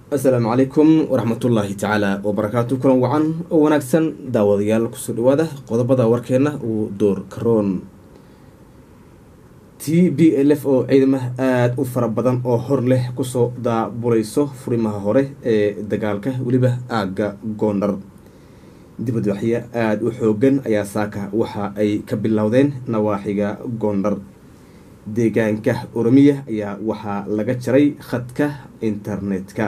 asalaamu calaykum waraxmatullaahi tacaala wabarakaatu kulan wacan oo wanaagsan daawadayaal kusoo dhawaada qodobada warkeena uu door karoon t b l f oo ciidamaha aada u fara badan oo hor leh kusoo daabulayso furimaha hore ee dagaalka weliba aagga goondhar dibadwaxyo aada u xoogan ayaa saaka waxa ay ka bilowdeen nawaaxiga goondhar deegaanka oromiya ayaa waxaa laga jaray khadka internetka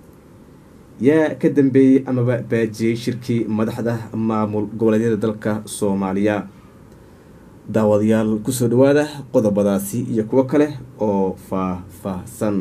yaa ka dambeeyey amaba baajiyey shirkii madaxda maamul goboleedyada dalka soomaaliya daawadayaal kusoo dhawaada qodobadaasi iyo kuwo kale oo faah-faahsan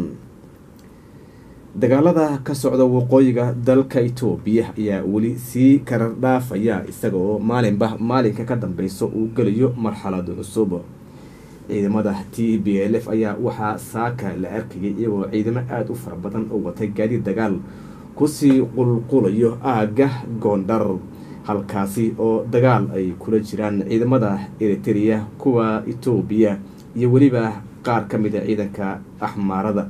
dagaalada ka socda waqooyiga dalka itoobiya ayaa weli sii karar dhaafaya isaga oo maalinba maalinka ka dambeyso uu gelayo marxalad cusub ciidamada t b l f ayaa waxaa saaka la arkayay iyagoo ciidamo aada u fara badan oo watay gaadiid dagaal kusii qulqulayo aagga goondhar halkaasi oo dagaal ay kula jiraan ciidamada eritereya kuwa itoobiya iyo weliba qaar ka mid a ciidanka axmaarada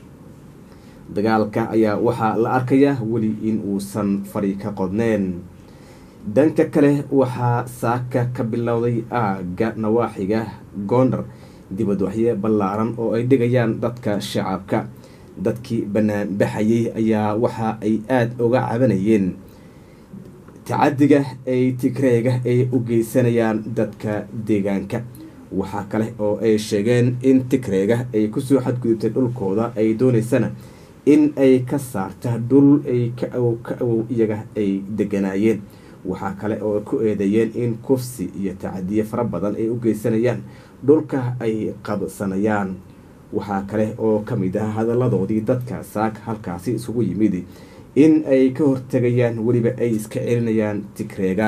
dagaalka ayaa waxaa la arkayaa weli in uusan fari ka qodneen dhanka kale waxaa saaka ka bilowday aagga nawaaxiga goondhar dibadwaxyo ballaaran oo ay dhigayaan dadka shacabka dadkii banaanbaxayay ayaa waxa ay aada uga cabanayeen tacadiga ay tigreega ay u geysanayaan dadka deegaanka waxaa kale oo ay sheegeen in tigreega ay kusoo xadgudubtay dhulkooda ay dooneysana in ay ka saarta dhul ay ka awow ka awow iyaga ay deganaayeen waxaa kale oo ku eedeeyeen in kufsi iyo tacadiye fara badan ay u geysanayaan dhulka ay qabsanayaan waxaa kale oo ka mid ah hadalladoodii dadka saak halkaasi isugu yimid in ay ka hortegayaan weliba ay iska celinayaan tigreega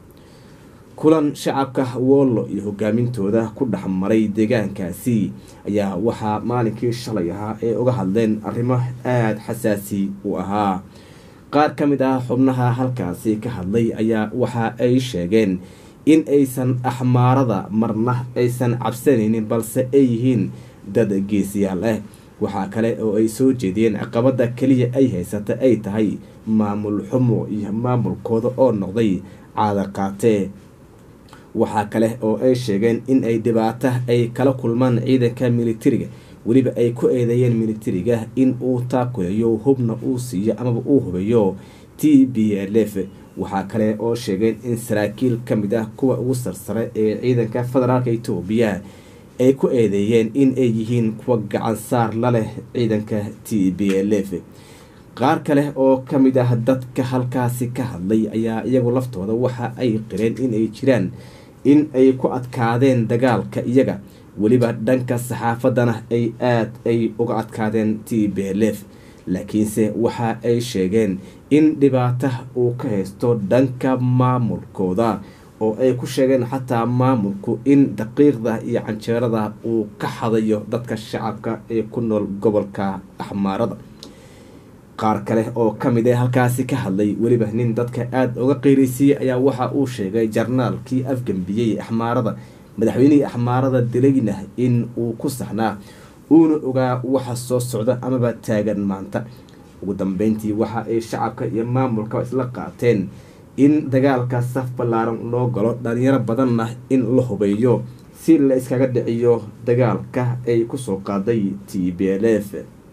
kulan shacabka woollo iyo hogaamintooda ku dhex maray deegaankaasi ayaa waxaa maalinkii shalay ahaa ee uga hadleen arrimo aada xasaasi u ahaa qaar ka mid ah xubnaha halkaasi ka hadlay ayaa waxa ay sheegeen in aysan axmaarada marna aysan cabsanaynin balse ay yihiin dad geesiyaal ah waxaa kale oo ay soo jeediyeen caqabada keliya ay haysata ay tahay maamul xumo iyo maamulkooda oo noqday caada qaatee waxaa kale oo ay sheegeen in ay dhibaato ay kala kulmaan ciidanka militariga weliba ay ku eedeeyeen militariga in uu taakuleeyo hubna uu siiyo amaba uu hubeeyo t b l f waxaa kale oo sheegeen in saraakiil ka mid ah kuwa ugu sarsare ee ciidanka federaalka itoobiya ay ku eedeeyeen in ay yihiin kuwa gacan saar la leh ciidanka t b l f qaar kale oo ka mid ah dadka halkaasi ka hadlay ayaa iyagu laftooda waxa ay qireen in ay jiraan in ay ku adkaadeen dagaalka iyaga weliba dhanka saxaafadana ay aada ay uga adkaadeen t b l f laakiinse waxa ay sheegeen in dhibaata uu ka haysto dhanka maamulkooda oo ay ku sheegeen xataa maamulku in daqiiqda iyo canjeerada uu ka xadayo dadka shacabka ee ku nool gobolka axmaarada qaar kale oo ka mid ah halkaasi ka hadlay weliba nin dadka aada uga qeyraysiiyey ayaa waxa uu sheegay jarnaalkii afgambiyey axmaarada madaxweynihii axmaarada dilayna in uu ku saxnaa uuna ogaa waxa soo socda amaba taagan maanta ugu dambeyntii waxa ay shacabka iyo maamulka isla qaateen in dagaalka saf ballaaran loo galo dhalinyaro badanna in la hubeeyo si la iskaga dhiciyo dagaalka ay kusoo qaaday t b l f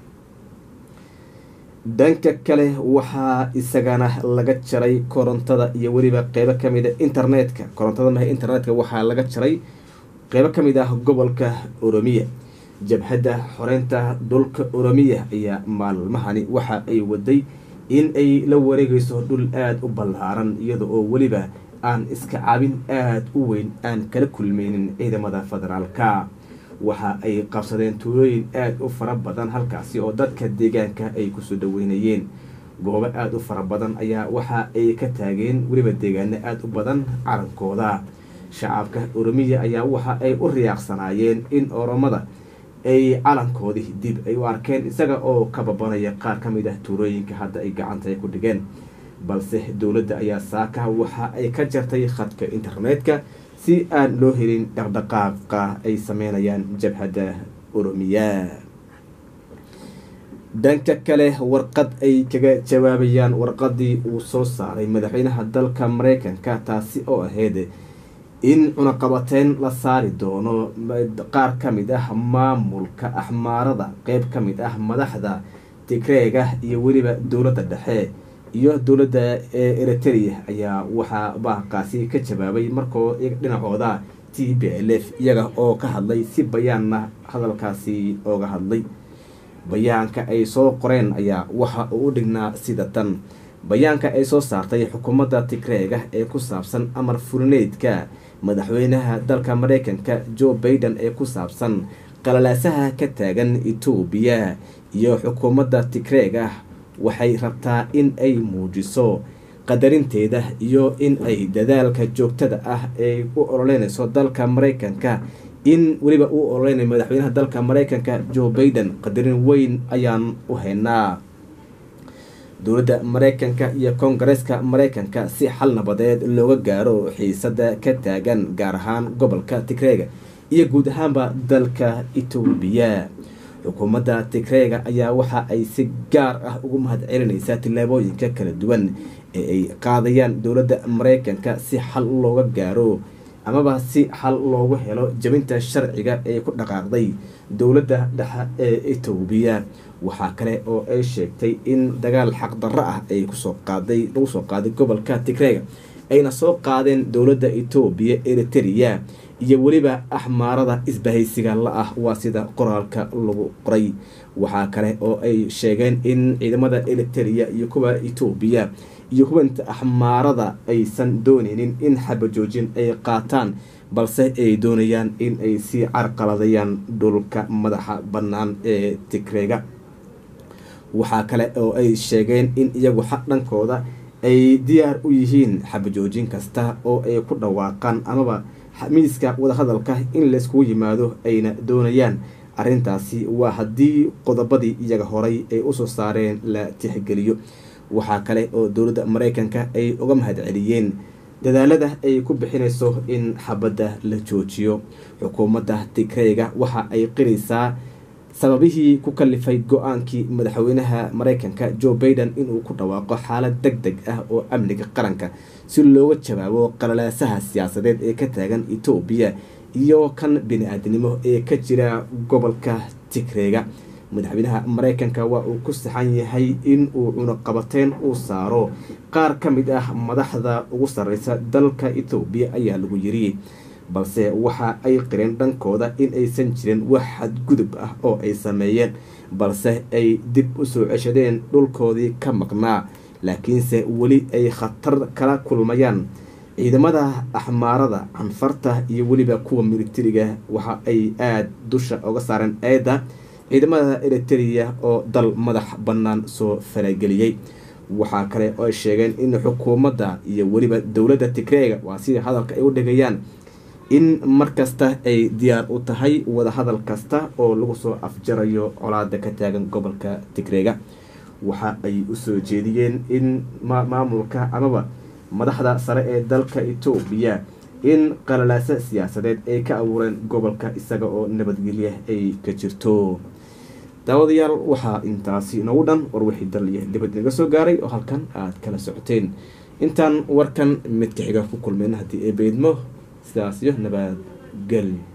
dhanka kale waxaa isagana laga jaray korontada iyo weliba qeybo kamid a internetka korontada maha internetka waxaa laga jaray qeybo kamid ah gobolka oromiya jabhadda xoreynta dhulka oromiya ayaa maalmahani waxa ay waday in ay la wareegayso dhul aada u ballaaran iyada oo weliba aan iska cabin aada u weyn aan kala kulmeynin ciidamada federaalka waxa ay qabsadeen tuulooyin aada u fara badan halkaasi oo dadka deegaanka ay kusoo dhaweynayeen goobo aada u fara badan ayaa waxa ay ka taageen weliba deegaano aada u badan carankooda shacabka oromiya ayaa waxa ay u riyaaqsanaayeen in oromada ay calankoodii dib ay u arkeen isaga oo ka babanaya qaar ka mid ah tuulooyinka hadda ay gacanta ay ku dhigeen balse dowladda ayaa saaka waxa ay ka jartay khadka internetka si aan loo helin dhaqdhaqaaqa ay sameynayaan jabhadda oromiya dhanka kale warqad ay kaga jawaabayaan warqadii uu soo saaray madaxweynaha dalka mareykanka taasi oo ahayd in cunaqabateyn la saari doono qaar ka mid ah maamulka axmaarada qeyb ka mid ah madaxda tigreega iyo weliba dowladda dhexe iyo dowladda eritrea ayaa waxaa baaqaasi ka jawaabay markoo dhinacooda t b l f iyaga oo ka hadlay si bayaanna hadalkaasi ooga hadlay bayaanka ay soo qoreen ayaa waxa uu u dhignaa sida tan bayaanka ay soo saartay xukuumadda tigreega ee ku saabsan amar furineydka madaxweynaha dalka mareykanka joe baiden ee ku saabsan qalalaasaha ka taagan etoobiya iyo xukuumadda tigreega waxay rabtaa in ay muujiso qadarinteeda iyo in ay dadaalka joogtada ah ay u ololeynayso dalka mareykanka in weliba uu ololeynay madaxweynaha dalka mareykanka joe baiden qadarin weyn ayaan u haynaa dowladda mareykanka iyo koongareeska mareykanka si xal nabadeed looga gaaro xiisada ka taagan gaar ahaan gobolka tigreega iyo guud ahaanba dalka etoobiya xukuumadda tigreega ayaa waxa ay si gaar ah ugu mahad celinaysaa tillaabooyinka kala duwan ee ay qaadayaan dowladda mareykanka si xal looga gaaro amaba si xal loogu helo jabinta sharciga ee ku dhaqaaqday dowladda dhexe ee etoobiya waxaa kale oo ay sheegtay in dagaal xaqdarro ah ay kusoo qaaday lagu soo qaaday gobolka tigreega ayna soo qaadeen dowladda etoobiya eritrea iyo weliba axmaarada isbahaysiga la ah waa sida qoraalka lagu qoray waxaa kale oo ay sheegeen in ciidamada eritrea iyo kuwa etoobiya iyo hubanta axmaarada aysan dooneynin in xabajoojin ay qaataan balse ay doonayaan in ay sii carqaladayaan dhulka madaxa bannaan ee tigreega waxaa kale oo ay sheegeen in iyagu xaq dhankooda ay diyaar u yihiin xabajoojin kasta oo ay ku dhawaaqaan amaba miiska wadahadalka in layskugu yimaado ayna doonayaan arrintaasi waa haddii qodobadii iyaga horay ay usoo saareen la tixgeliyo waxaa kale oo dowladda mareykanka ay uga mahad celiyeen dadaalada ay ku bixinayso in xabadda la joojiyo xukuumadda tigreega waxa ay qiraysaa sababihii ku kalifay go-aankii madaxweynaha mareykanka joe baiden inuu ku dhawaaqo xaalad deg deg ah oo amniga qaranka si looga jawaabo qalalaasaha siyaasadeed ee ka taagan etoobiya iyo kan bini-aadnimo ee ka jira gobolka tigreega madaxweynaha mareykanka waa uu ku saxan yahay in uu cunaqabateyn uu saaro qaar ka mid ah madaxda ugu sarreysa dalka etoobiya ayaa lagu yiri balse waxa ay qireen dhankooda in aysan jirin wax xadgudub ah oo ay sameeyeen balse ay dib u soo ceshadeen dhulkoodii ka maqnaa laakiinse weli ay khatar kala kulmayaan ciidamada axmaarada canfarta iyo weliba kuwa militariga waxa ay aada dusha uga saareen eedda ciidamada eritrea oo dal madax bannaan soo farageliyey waxaa kale oo ay sheegeen in xukuumadda iyo weliba dowladda tigreega waa sida hadalka ay u dhigayaan in markasta ay diyaar u tahay wadahadal kasta oo lagu soo afjarayo colaada ka taagan gobolka tigreega waxa ay usoo jeediyeen in maamulka amaba madaxda sare ee dalka etoobiya in qalalaasa siyaasadeed ay ka abuureen gobolka isaga oo nabadgelya ay ka jirto daawadayaal waxaa intaasi noogu dhan war wixii daliya dibad naga soo gaaray oo halkan aada kala socoteen intaan warkan midka xiga ku kulmeyna haddii ee beydmo sidaas iyo nabadgel